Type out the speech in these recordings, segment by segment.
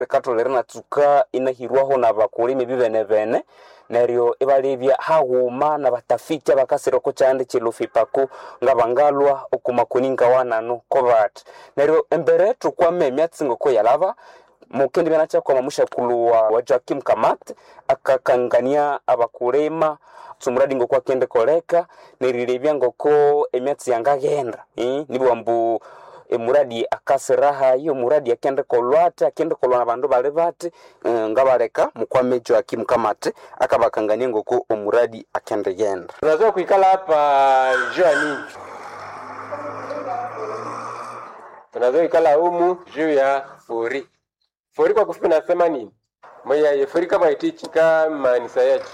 bikatholere natsuka inahirwaho na bakulimi bibene bene neryo ibalebya haghuma na batafiti abakasira oko kyande kyelufipako nga bangalwa okumakoni ngawanano kobati neryo embere thukwama emyatsi ngoko yalaba mukendi byanachakwama mushakulu wa, wa Joakim Kamat akakangania abakulima tsumuradi ngoko akende koleka nerilebya ngoko emyatsi yangaghenda eh? nibwa mbu emuradi akasiraha iyo muradi akende kolwate akende kolwa na bandu bali bati uh, ngabaleka mukwame Joakim Kamat akabakangania ngoko omuradi akende genda Tunaweza kuikala hapa juu ya nini? Tunaweza kuikala humu juu ya furi. Furi kwa kufupi nasema nini? Moya ye furi kama itichika manisa yetu.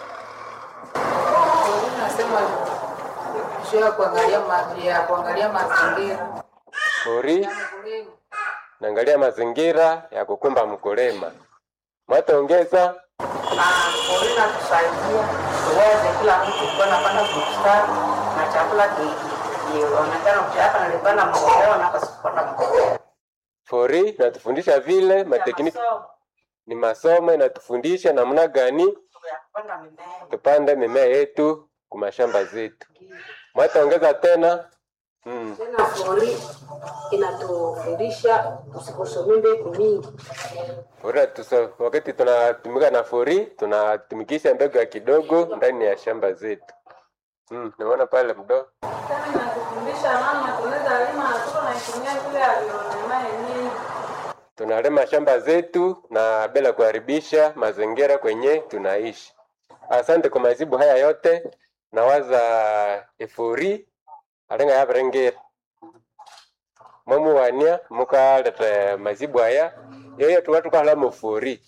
nasema juu ya kuangalia ma, ya kuangalia mazingira Furi ya mkulima. naangalia mazingira ya kukumba mkulima. Mwataongeza na pori natusaidia tuweze kila mtu kuwa napanda bustani na chakula ki- kionekana mchaka nalipana mbolea na kasipata mbolea furi natufundisha vile matekniki ni masomo inatufundisha namna gani kupanda mimea tupande mimea yetu kumashamba zetu. Mwataongeza tena mm. tena fori inatufundisha tusikusomie mbegu mingi Furi tuso, wakati tunatumika na furi tunatumikisha mbegu ya kidogo ndani ya shamba zetu. Mm, naona pale mdo tena inatufundisha namna tunaweza lima na tuko naitumia vile alionema yenyewe tunalima shamba zetu na bila kuharibisha mazingira kwenye tunaishi. Asante kwa majibu haya yote, nawaza efuri alenga yabarengera mwamuwania mukaleta majibu haya yoyo tuka tukahala mufuri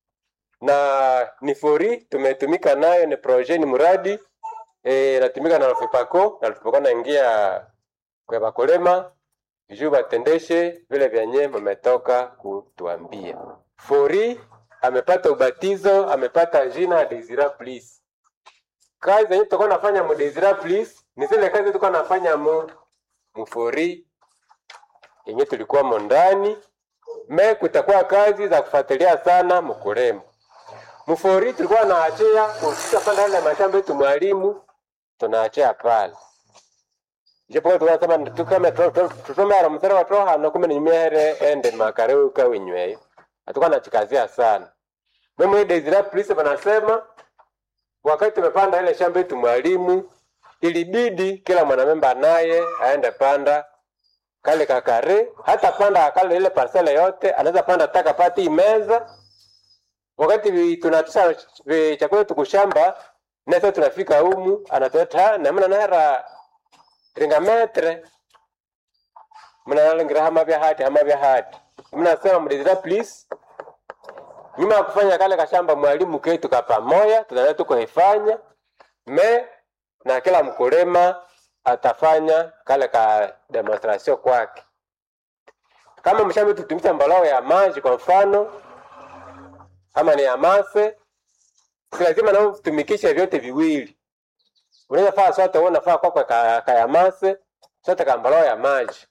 na ni furi tumetumika nayo, ni projet, ni mradi e, natumika na Lufipako na Lufipako naingia kwa bakulema juu batendeshe vile vyenye mmetoka kutuambia. Fori amepata ubatizo, amepata jina Desira Please. Kazi zenye tutakuwa nafanya mu Desira Please ni zile kazi tulikuwa nafanya mu mufori yenye tulikuwa mo ndani me, kutakuwa kazi za kufuatilia sana mkulima mufori. Tulikuwa naachia kufika pale ndani ya mashamba yetu, mwalimu tunaachia pale japo tukasema tukame tutomera msera watoha hano kumbe nimere ende makareuka winyweyo atuka nachikazia sana mimi Desire Police wanasema wakati tumepanda ile shamba yetu mwalimu ilibidi kila mwanamemba naye aende panda kale kakare hata panda kale ile parcela yote anaweza panda taka pati imeza wakati vi- tunatisha vi- chakula tukushamba nasa tunafika humu anatota namna nahera ringa metre mnalangira hama vya hati hama vya hati mnasema mdezira please nyuma ya kufanya kale kashamba mwalimu ketu ka pamoja tutaenda tukuhifanya me na kila mkulima atafanya kale ka demonstration kwake kama mshamba tutumisa mbalao ya maji kwa mfano kama ni ya mase si lazima nao tumikishe vyote viwili unaweza faa sote wewe unafaa kwako ka, ka ya mase sote kambalao ya maji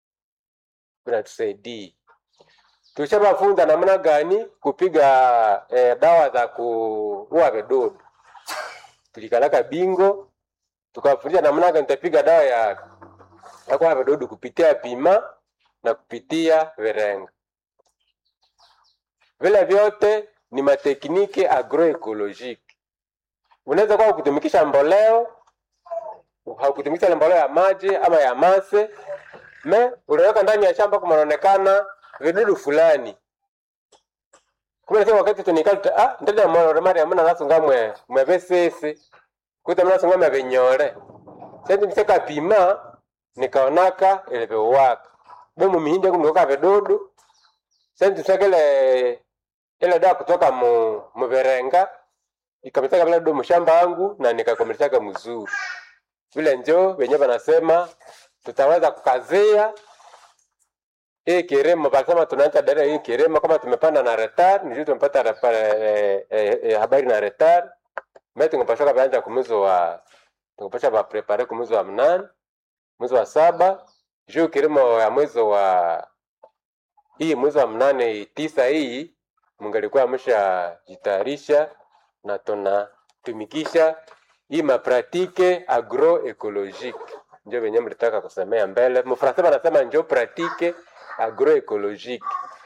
unatusaidia tulishawafunza namna gani kupiga eh, dawa za kuua vidudu tulikalaka bingo tukawafundisha namna gani tutapiga dawa ya ya kuua vidudu kupitia pima na kupitia virenga vile vyote ni matekniki agroekolojiki unaweza kuwa kutumikisha mboleo haukutumikisha ile mboleo ya maji ama ya mase me unaweka ndani ya shamba kumaonekana vidudu fulani kumbe sasa wakati tunikali ah ndani ya mwana mari amuna nasunga mwe mwe vesese kuta mna sunga mwe vinyore sasa niseka pima nikaonaka ile viwaka bomu mihindi kumloka vidudu sasa tusekele ile dawa kutoka mu muverenga ikamtaka vile do mshamba wangu na nikakomeleshaka mzuri vile njo wenyewe wanasema tutaweza kukazia hii kilimo wanasema tunaanza dada hii kilimo kama tumepanda na retar ndio tumepata repa- eh, eh, eh, habari na retar mimi tungepasha kuanza kumwezi wa tungepasha ba prepare kumwezi wa mnane mwezi wa saba juu kilimo ya mwezi wa hii mwezi wa mnane tisa hii mungalikuwa ameshajitayarisha na tunatumikisha hii mapratike agroecologique njo venye mlitaka kusemea mbele. Mfransa wanasema njo pratique agroecologique.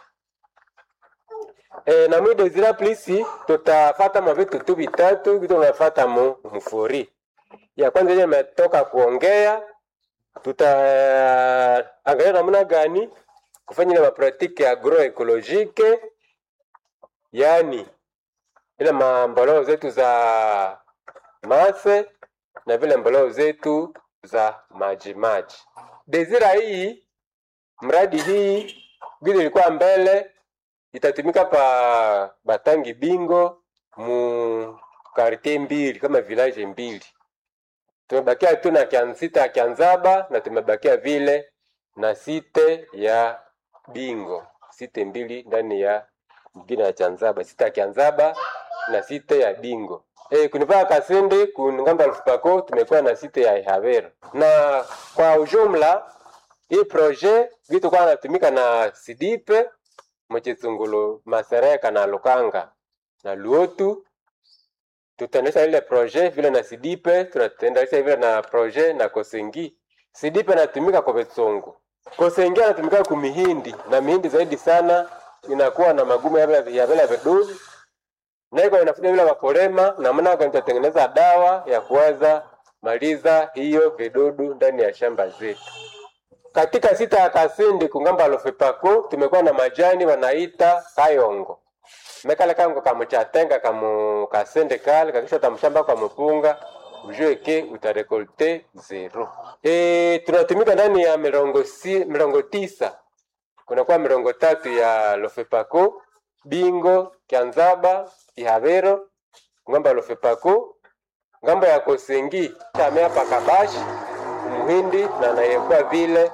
E, na mwi Desira Plisi tutafata mavitu tu vitatu vitu tunafata mu mfuri. Ya kwanza ile imetoka kuongea, tutaangalia namna gani kufanya ile mapratike agroecologique, yani ile mamboleo zetu za mase na vile mboleo zetu za maji maji. Desira hii mradi hii vile ilikuwa mbele itatumika pa Batangi Bingo mu kartie mbili kama village mbili. Tumebakia tu na Kiansita ya Kianzaba na tumebakia vile na site ya Bingo, site mbili ndani ya mgine ya Chanzaba, site ya Kianzaba na site ya Bingo. E, kunivaa Kasende kuningamba Lufupako tumekuwa na site ya Ihavero, na kwa ujumla hii projet vitu kwa natumika na Sidipe Mchitsungulu, Masereka na Lukanga na Luotu. Tutaendesha ile projet vile na Sidipe, tutaendesha vile na projet na Kosengi. Sidipe natumika kwa Betsungu, Kosengi anatumika ku mihindi na mihindi zaidi sana inakuwa na magumu ya vile ya vile vidudu na iko inafuta vile wakulima namna gani tutatengeneza dawa ya kuweza maliza hiyo vidudu ndani ya shamba zetu. Katika sita ya Kasindi kungamba lofipako tumekuwa na majani wanaita kayongo mekale kango kamuchatenga kamu kasende kale kakisha tamshamba kwa mpunga ujue ke utarekolte zero. E, tunatumika ndani ya mirongo, si, mirongo tisa kunakuwa mirongo tatu ya lofepako bingo kianzaba ihavero ngamba ya lofepako ngambo ya kosengi chamea pakabashi muhindi na nayekuwa vile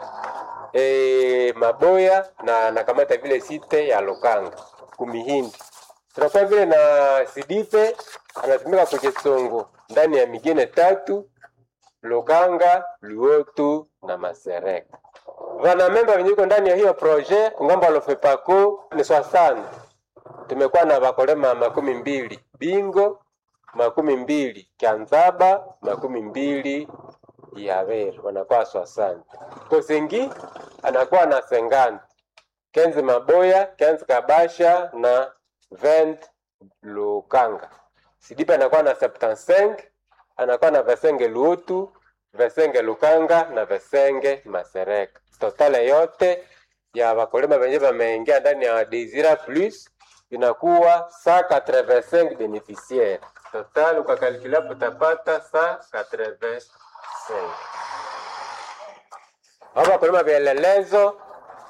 e, maboya na nakamata vile site ya lokanga kumihindi tunakuwa vile na sidipe anatumika kuchetsongo ndani ya migine tatu lokanga luotu na masereka vanamemba venye iko ndani ya hiyo projet kungamba lofepako ni swasana tumekuwa na vakolema makumi mbili bingo makumi mbili kianzaba makumi mbili yaveru wanakuwa swasani kosengi anakuwa na sengani kenzi maboya kenzi kabasha na vent lukanga sidipe anakuwa na septanseng anakuwa na vesenge luotu vesenge lukanga na vesenge masereka totale yote ya wakulima venye vameingia ndani ya Desira Plus inakuwa 185 beneficiaire total, ukakalkulia utapata 185 abo wakulima vielelezo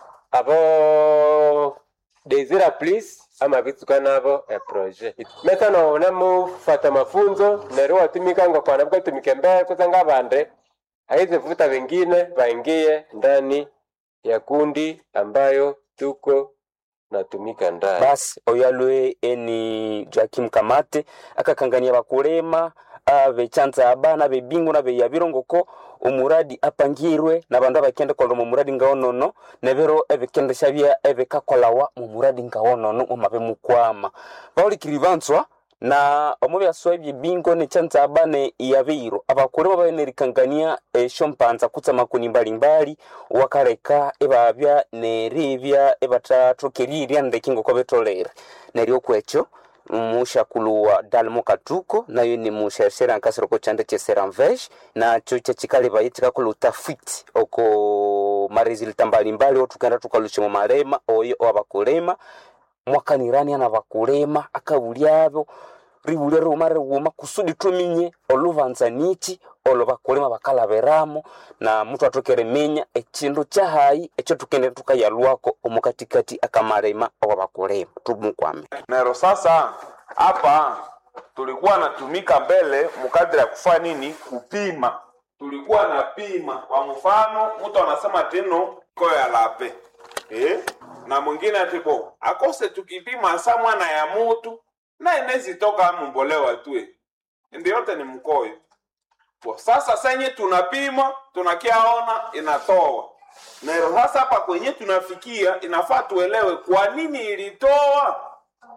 abo Desira Plus ama vituka navo e projet mesa noone mufata mafunzo nero watumikanga kwana bukatumike mbele kusanga bande aizi vuta wengine waingie ndani ya kundi ambayo tuko natumika ndani. basi oyo alwe eni Joakim Kamate akakangania bakulema abechanza abana bebingu na beya birongoko omuradi apangirwe na bandu abakende kolwa mu muradi ngaonono nebero ebikendesha bya ebikakolawa mu muradi ngaonono omabe mukwama baulikiri banswa na omu byaswa ebyebingo nechanza abane yabeiro abakulema banerikangania esyo mpanza kutsa makuni mbalimbali wakaleka ebabya neribya ebatathokerirya ndeki ngoko betolere neryo kwekyo mushakulu wa dalmo katuko nayo ni musheshera nkasiroko chande cheseramvesh nacho chachikaliva chikakola utafiti oko maresulta mbalimbali otukenda tukalushimo marema oyo abakulema mwakanirani ana bakulema akabulyabo ribulya riwuma riwuma kusudi tuminye olubanza niki olo bakulema bakalaberamo na mutu atokere menya ekindu kyahayi ekyo tukende tukayalwako omukatikati akamarema owa bakulema tumukwame nero sasa hapa tulikuwa natumika mbele mukadiri ya kufanya nini kupima tulikuwa na pima kwa mfano mtu anasema teno ko ya lape eh? na mwingine atibo akose tukipima sa mwana ya mutu na inezitoka mumbolewa tue ndi yote ni mkoyo po sasa senye tunapima tunakiaona inatoa nero sasa hapa kwenye tunafikia inafaa tuelewe kwa nini ilitoa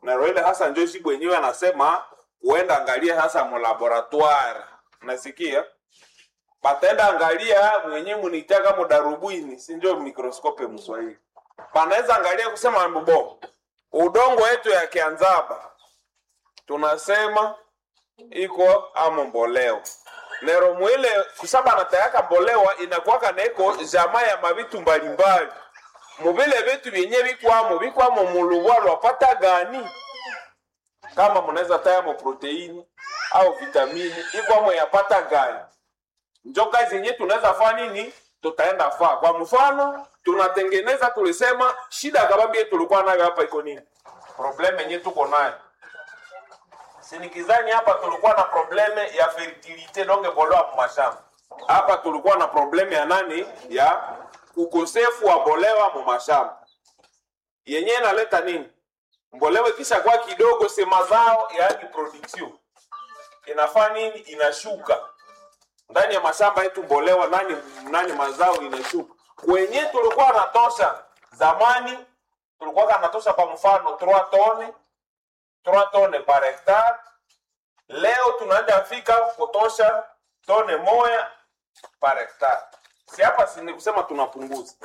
naro ile hasa njo siku wenyewe anasema uenda angalia hasa mulaboratoire nasikia batenda angalia mwenye munitaka mudarubini si njo mikroskope mswahili banaweza angalia kusema mbo udongo wetu ya kianzaba tunasema iko amo mboleo nero mwile kusaba natayaka mbolewa inakuwaka neko jama ya mavitu mbalimbali muvile vitu vyenye vikwamo vikwamo mulubwa lwapata gani kama munaweza tayamo proteini au vitamini ikwamo yapata gani njo kazi yenye tunaweza faa nini tutaenda faa kwa mfano tunatengeneza tulisema shida kabambi tulikuwa nayo hapa iko nini probleme yenye tuko nayo sinikizani hapa tulikuwa na probleme ya fertilite donge bolewa mumashamba hapa tulikuwa na probleme ya nani ya ukosefu wa bolewa mumashamba yenye inaleta nini mbolewa kisha kwa kidogo se mazao yaani production inafaa nini inashuka ndani ya mashamba yetu mbolewa nani nani mazao inashuka kwenye tulikuwa natosha zamani tulikuwa kanatosha kwa mfano 3 tone 3 tone par hectare leo tunaenda fika kutosha tone moya par hectare si hapa si ni kusema tunapunguza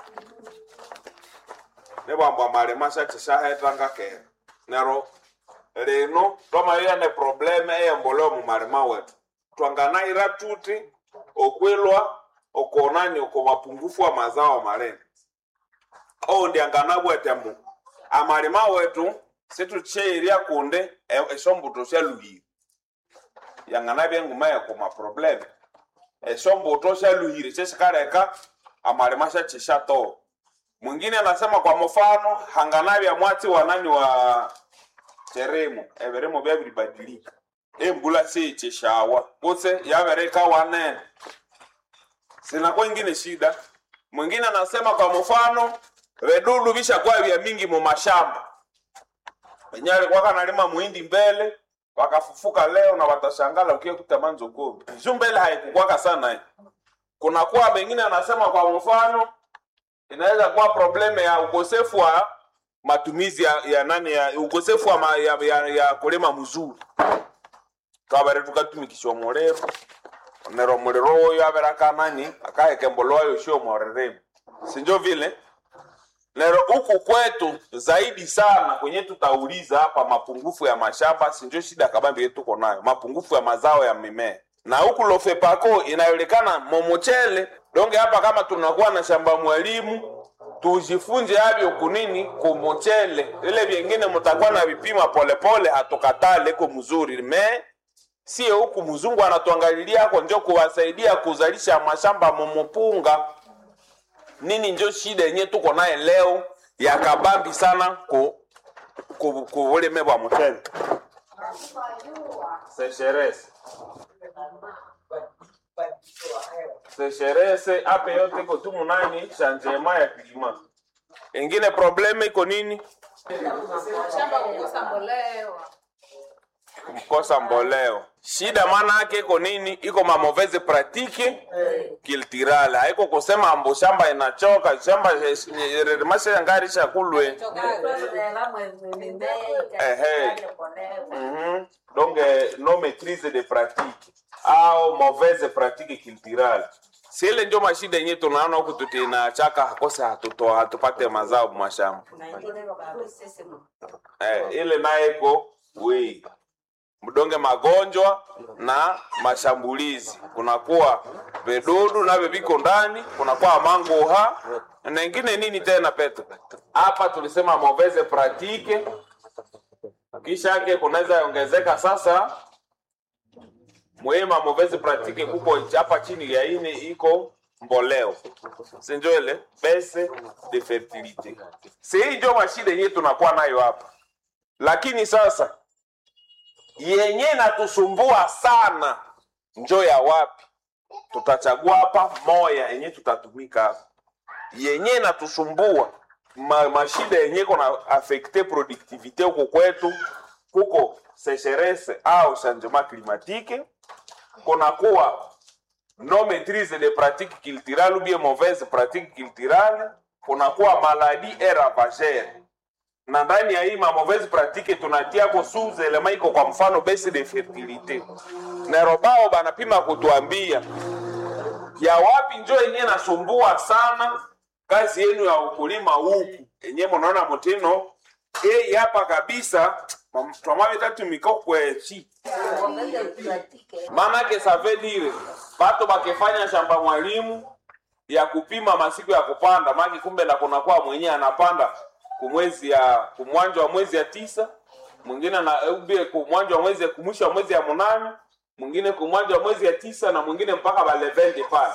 nebwambwa malema shacheshahetanga kera nero lino twamalilane probleme eyemboleo mumalema wetu twanganaira tuti okwilwa okonani oko mapungufu wa mazao malene ou ndianganabwetemu amalima wetu situcheirya kunde e- esombuto syaluhire yanganabya enguma yeko maprobleme esombuto syaluhire sesikaleka amalima syachishatoa mwingine anasema kwa mfano hanganabya mwati wa nani wa cheremo eviremo vyabilibadilika embula siicheshawa kutse yavereka wanene sinakuwa ingine shida mwingine anasema kwa mfano vedudu vishakuwa vya mingi mu mashamba wenye alikuwa kanalima muhindi mbele wakafufuka leo na watashangala ukie kutamanzo kumi juu mbele haikukwaka sana eh. kunakuwa wengine anasema kwa mfano inaweza kuwa probleme ya ukosefu wa matumizi ya, ya nani ya ukosefu wa ma, ya, ya, ya kulima mzuri twavere tukatumikisha omuliro nero muliro oyo averaka nani akahekemboloayo sio moreremu sinjo vile nero huku kwetu zaidi sana kwenye tutauliza hapa mapungufu ya mashamba sinjo shida kabambi yetu tuko nayo mapungufu ya mazao ya mimea na huku lofepako inayolikana momochele donge hapa kama tunakuwa na shamba mwalimu tujifunze avyo kunini kumochele ile vyengine mutakuwa na vipima polepole hatukatale ko mzuri me sie huku mzungu anatuangalilia ako njo kuwasaidia kuzalisha mashamba momopunga nini njo shida yenye tuko naye leo ya kabambi sana ku ku, ku ulime bwa mchele sesherese sesherese ape yote iko tu munani shanjema ya kilima ingine probleme iko nini shamba kukosa mbolewa kukosa mboleo shida maana yake iko nini iko mamoveze pratike kiltirale haiko kusema ambo shamba inachoka shamba mashangarisha kulwe Mhm. donc euh, no maîtrise de pratique au mauvaise pratique culturale sile njo mashida yenye tunaona huku tutinachaka hakose hatuto hatupate mazao mashamba eh, ile naye iko wei mdonge magonjwa na mashambulizi kunakuwa vidudu navyo viko ndani kunakuwa manguha na ingine nini tena peto hapa tulisema mauvaise pratique kisha yake kunaweza ongezeka sasa muhimu mauvaise pratique kuko hapa chini ya ine iko mboleo sinjo ile bese de fertilite si hii njo mashida yenyewe tunakuwa nayo hapa lakini sasa yenye natusumbua sana njo ya wapi tutachagua hapa moya yenye tutatumika hapa yenye natusumbua ma, mashida yenye kona afekte productivite huko kwetu kuko sécheresse au changement climatique kunakuwa no maîtrise de pratique culturale ou bien mauvaise pratique culturale kunakuwa maladie et ravagère na ndani ya hii ma mauvaise pratique tunatiako sous element iko kwa mfano baisse de fertilité nerobao banapima kutuambia ya wapi njo yenyewe nasumbua sana kazi yenu ya ukulima huku enye munaona mutino ei hapa kabisa twamavitatumika kwechi manake save dire batu bakifanya shamba mwalimu ya kupima masiku ya kupanda maki kumbe na kunakuwa mwenyewe anapanda kumwezi ya kumwanjo wa mwezi ya tisa mwingine na ubie kumwanjo wa mwezi ya kumwisho wa mwezi ya munane mwingine kumwanjo wa mwezi ya tisa na mwingine mpaka balevende pale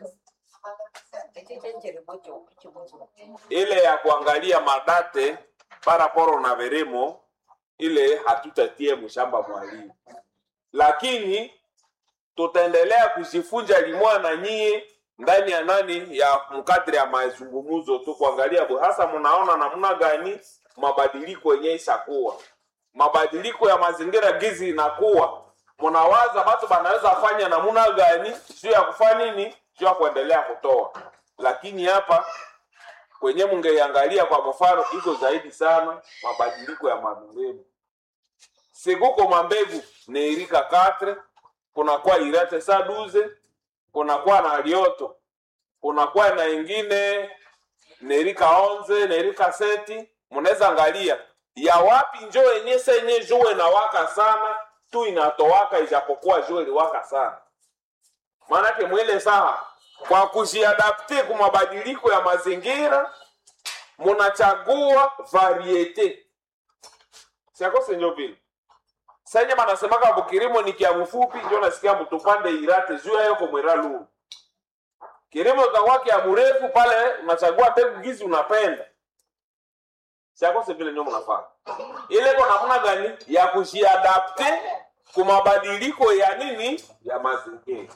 ile ya kuangalia madate paraporo na veremo ile hatutatie mshamba mwalimu lakini tutaendelea kujifunja limwa na nyie ndani ya nani ya mkadri ya mazungumzo tu kuangalia bu hasa mnaona namna gani mabadiliko yenyewe ishakuwa mabadiliko ya mazingira gizi inakuwa mnawaza batu banaweza fanya namna gani juu ya kufanya nini juu ya kuendelea kutoa lakini hapa kwenye mungeiangalia kwa mfano iko zaidi sana mabadiliko ya mambegu sikuko mambegu neirika katre kunakuwa irate saduze kunakuwa na lioto kunakuwa na ingine nerika onze nerika seti mnaweza angalia ya wapi njo yenye senye jua inawaka sana tu inatowaka ijapokuwa jua iliwaka sana maanake mwile saha kwa kujiadapte ku mabadiliko ya mazingira munachagua variete siakose njo vile senye banasemaka bukirimo ni kia mfupi njo nasikia mtupande irate juu yayo komwera lulu kilimo kakwa kia mrefu pale unachagua mbegu gizi unapenda siakose vile njo mnafanya ile ko namna gani ya kujiadapte ku mabadiliko ya nini ya mazingira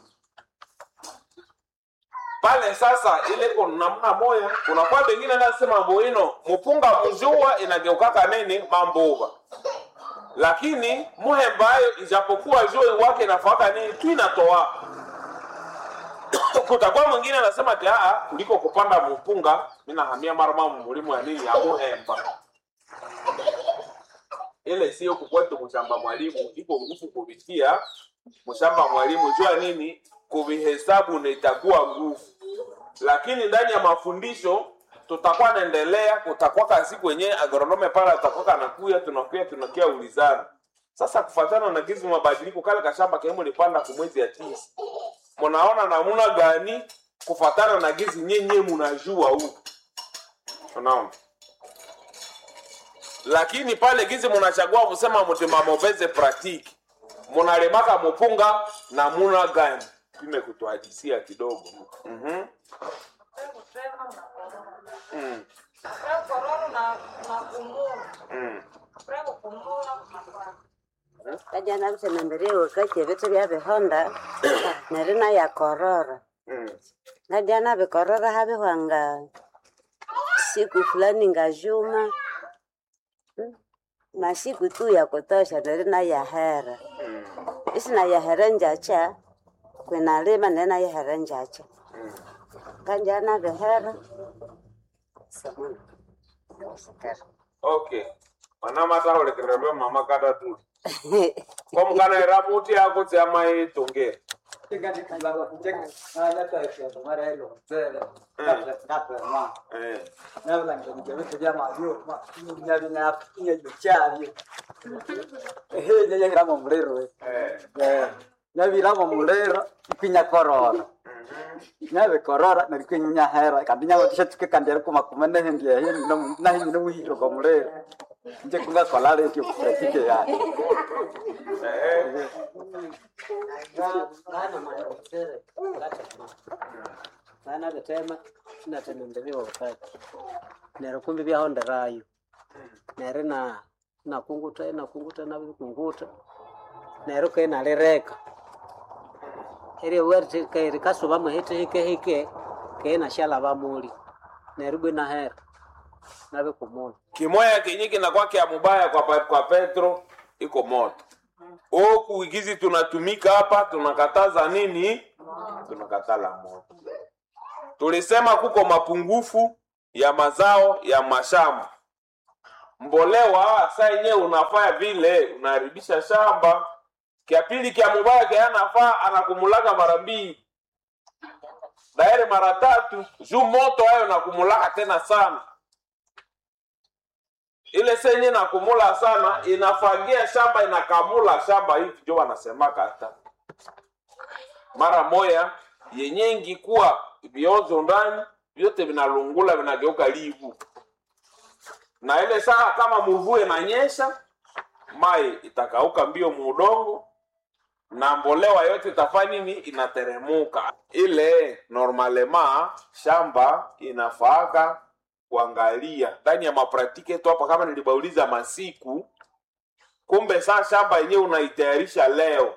pale sasa ile ko namna moya kunakuwa bengine nasema mboino mupunga mujua inageukaka nini mambuva lakini muhembayo ijapokuwa jua wake nafaka nini tu inatoa kutakuwa mwingine anasema ati aa kuliko kupanda mupunga minahamia marama mulimu ya nini ya muhemba ile sio kukwetu mshamba mwalimu iko nguvu kuvitia mshamba mwalimu jua nini kuvihesabu na itakuwa nguvu lakini ndani ya mafundisho tutakuwa naendelea kutakuwa kazi kwenye agronome pale atakuwa kanakuya tunakuya tunakia ulizana sasa kufatana na gizi mabadiliko kale kashamba kemu lipanda kumwezi ya tisa mnaona namuna gani kufatana na gizi nyenye munajua huku unaona lakini pale gizi munachagua kusema mutima mauvaise pratique munalemaka mupunga na muna gani pime kutuhadisia kidogo mm-hmm. mm. kororo na na kumbura Mm. prego kumbura kunapanda kajana kusenamberewe kache vitu vya vihonda nerina ya korora Mm. ngadiana vikorora havihwanga siku fulani ngajuma Mm. masiku tu ya kutosha nerina yahera Mm. isina yahera njacha kwinalima nena yahera njacha Mm. kanjana vihera samana okay wanamata olekerelwe mama kata tu komkana iramuti yako tsiama itongera eh. nyanyiramo muliro eh. nyaviramo muliro ikwinya korora nyavikorora narikwinya hera kandi nyagotisha tuke kandi ari kumakuma nehendia hini nahinyi nomuhiro kwa muliro nje kunga kolare kyo kutike ya eh. vana vitema natemembeliwa wakati nero kumbi vyahonderayo neri na nakunguta nakunguta navikunguta nero kenalireka eri werti kairi kasuvamwe hiti hike hike keina shalava muli neri bwina hera navikumuna kimoya kenye kinakuwa kya mubaya kwa, pa- kwa petro iko moto oku igizi tunatumika hapa tunakataza nini tunakatala moto tulisema kuko mapungufu ya mazao ya mashamba mbolewa saa yenyewe unafanya vile unaharibisha shamba kia pili kia mubaya kia anafaa anakumulaka mara mbili daire mara tatu juu moto hayo nakumulaka tena sana ile senye nakumula sana inafagia shamba inakamula shamba hivi njo wanasemaka hata mara moya yenye ingikuwa viozo ndani vyote vinalungula vinageuka livu na ile saa kama mvue inanyesha mai itakauka mbio muudongo na mbolewa yote itafanya nini inateremuka ile normalema shamba inafaaka kuangalia ndani ya mapratike tu hapa kama nilibauliza masiku kumbe saa shamba yenyewe unaitayarisha leo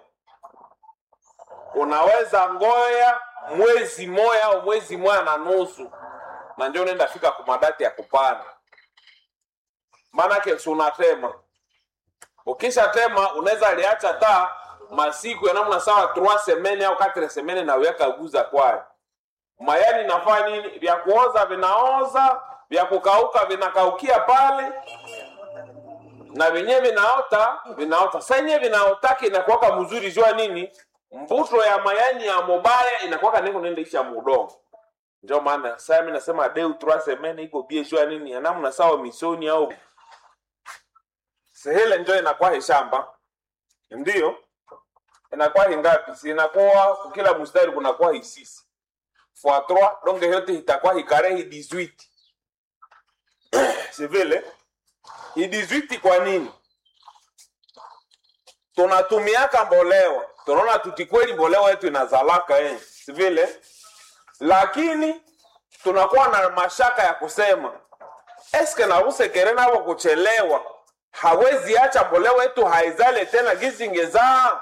unaweza ngoya mwezi moya au mwezi moya na nusu na njo unaenda fika kumadati ya kupanda maanake si unatema ukishatema unaweza liacha taa masiku ya namna sawa 3 semene au 4 semene na uyaka guza kwayo mayani nafaa nini vya kuoza vinaoza vya kukauka vinakaukia pale na vyenyewe vinaota vinaota sa yenyewe vinaotaki inakuwaka mzuri jua nini mbuto ya mayani ya mobaya inakuwaka niko nendeisha mudongo ndio maana saa mi nasema deu 3 semene iko bie jua nini ya namna sawa misoni au sehele njo inakuwa heshamba ndio inakuwa hingapi si inakuwa kwa kila mstari kunakuwa hisisi fois 3 donc yote itakuwa hikare hi 18 si vile hi 18 kwa nini tunatumiaka mbolewa tunaona tutikweli mbolewa yetu inazalaka eh. si vile lakini tunakuwa na mashaka ya kusema eske nausekere navo kuchelewa hawezi acha mbolewa yetu haizale tena gizingezaa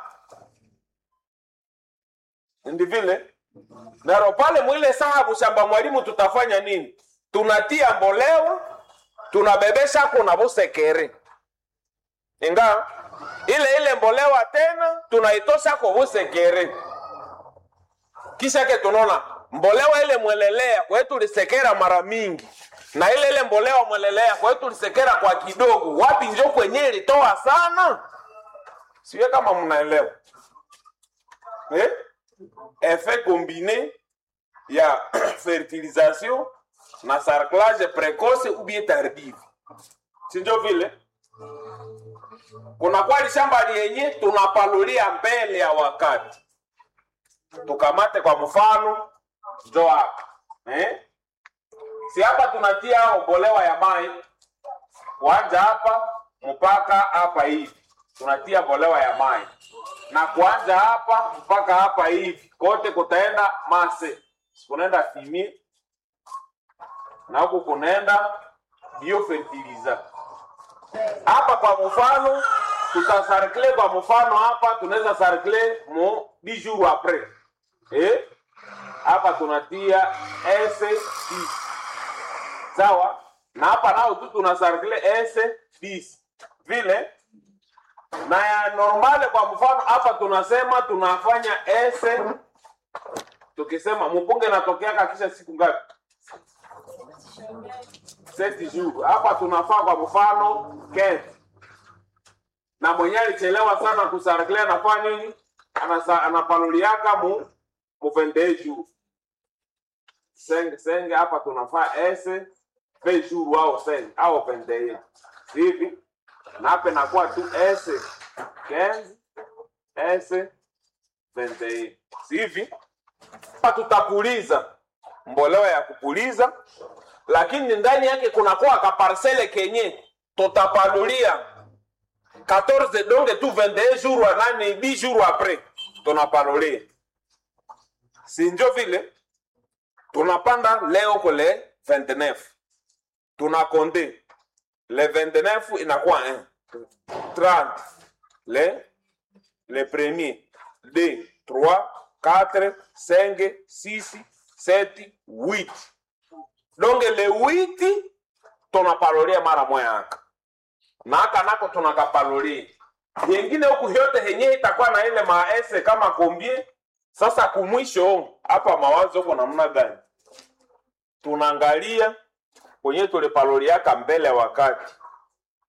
ndi vile naro pale mwile sahabu shamba mwalimu tutafanya nini tunatia mbolewa tunabebesha kuna busekere inga ile ile mbolewa tena tunaitosha kwa busekere kisha ke tunaona mbolewa ile mwelelea kwa hiyo tulisekera mara mingi na ile ile mbolewa mwelelea kwa hiyo tulisekera kwa kidogo wapi njo kwenye ilitoa sana siwe kama mnaelewa eh? effet combiné ya fertilisation na sarclage précoce ou bien tardive sinjo vile kuna kwali shamba liyenye tunapalulia mbele ya wakati tukamate kwa mfano njo hapa eh? si hapa tunatia ubolewa ya mai kuanja hapa mpaka hapa hivi tunatia bolewa ya mai na kuanja hapa mpaka hapa hivi kote kutaenda mase kunaenda fimie na huku kunaenda biofertiliza hapa kwa mfano tutasarkle kwa mfano hapa tunaweza sarkle mu 10 jours après eh hapa tunatia s sawa na hapa nao tu tunasarkle s 10 vile na ya normale kwa mfano hapa tunasema tunafanya s tukisema mpunge natokeaka kisha siku ngapi seti jours hapa tunafaa kwa mfano kete na mwenye alichelewa sana kusarkle anafaa nini Anasa, anapanuliaka mu mu 21 jours senge senge hapa tunafaa s 20 jours au 5 au 21 hivi na hapa inakuwa tu s 15 s 21 si hivi hapa tutapuliza mbolewa ya kupuliza lakini ndani yake kunakuwa kaparsele kenye tutapanulia 14 donge tu 21 jours anani 10 jours après tunapanulia sinjo vile tunapanda leo kule 29 tunakonde le 29 inakuwa 1 30 le le premier 2 3 4 5 6 7 8 donc le 8 tunapalolia mara moya aka na aka nako tunakapalolia yengine huku yote henye itakuwa na ile maese kama kombie sasa kumwisho hapa mawazo huko namna gani tunaangalia kwenye tulipaloliaka mbele ya wakati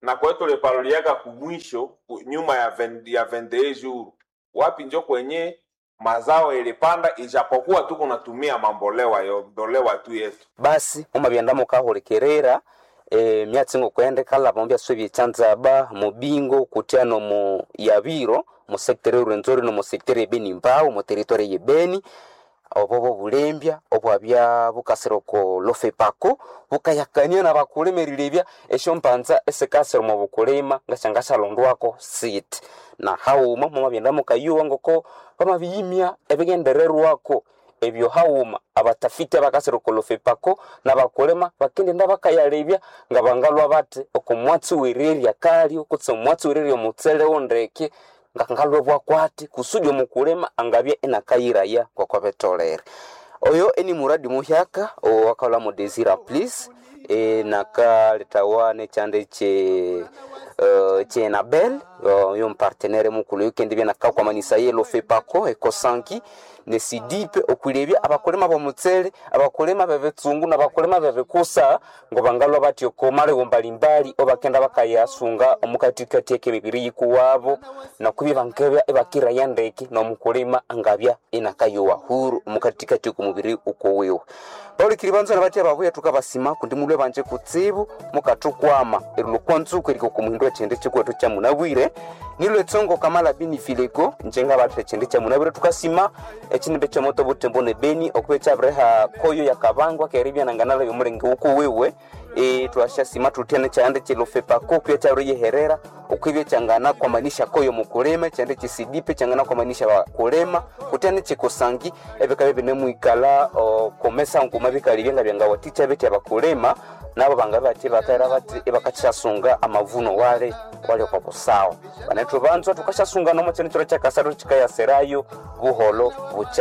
na kwetu tuliparuliaka kumwisho ku- nyuma ya ven- ya 21 jours wapi njo kwenye mazao ilipanda ijapokuwa tu kunatumia mambolewa yodolewa tu yetu basi mumabyenda mukahulikirira e, myatsi ngokwendekala bombya swe byechanzaba mubingo kutyano mu yabiro mu sektere urwenzori no mu sektere ebeni mbao mu territory yebeni obobo bulembya obwabya bukasira oko lofepako bukayakania na bakulemerilebya esyo mpanza esikasira mu bukulima ngasyangashalondwako sit na hauma mumabyenda mukayuwa ngoko bamabiyimya ebigendererwako ebyo hauma abatafiti abakasira oko lofepako na bakulima bakendenda bakayalebya nga bangalwa bati oko mwatsi wererya kali okutse omwatsi wererya omutsele wondeke nga ngalwe bwakwati kusudi omukulima angabye enakayiraya ngoko betolere oyo eni muradi muhyaka owakala mu desira please e, nakaletawa nekyande kye uh, kyenabel uh, yo mpartenere mukulu yukendi byenakakwamanisa yelo fepako ekosanki nesidipe okwilebya abakulima bomutsele abakulima bebetsungu nabakulima bebekusa ngo bangalwa batyo komalego mbalimbali obakenda bakayasunga omukatikati ekemibiri yikuwabo nakubye bankebya ebakiraya ndeke nomukulima angabya inakayuwa huru omukatikati okumubiri ukuwiwe paulikiri banzona batya babuya tukabasima kundi mulwe banje kutsibu mukatukwama erulukwanzuku eriko kumuhindu echende chikwetu cha munabwire nilwe etsongo kamala bini filego njenga bathu echende cha munabwire tukasima echinimbe cha moto butembo ne beni okuba echabireha koyo yakabangwa keribya nanganala byomulenge ukuwiwe e, twashasima tutyane chande chilofepako pia chauriyeherera ukwivye changana kwamanisha koyo mukulema chande chisidipe changana kwamanisha bakulema kutyane chikusangi ebikabe binemwikala komesa nkuma bikali byenga byanga waticha beti abakulema nabo banga bati bakaira bati ebakachasunga amavuno wale wale kwa busawa banethu banzwa tukashasunga nomo chene chiro chakasaro chikayaserayo buholo bucha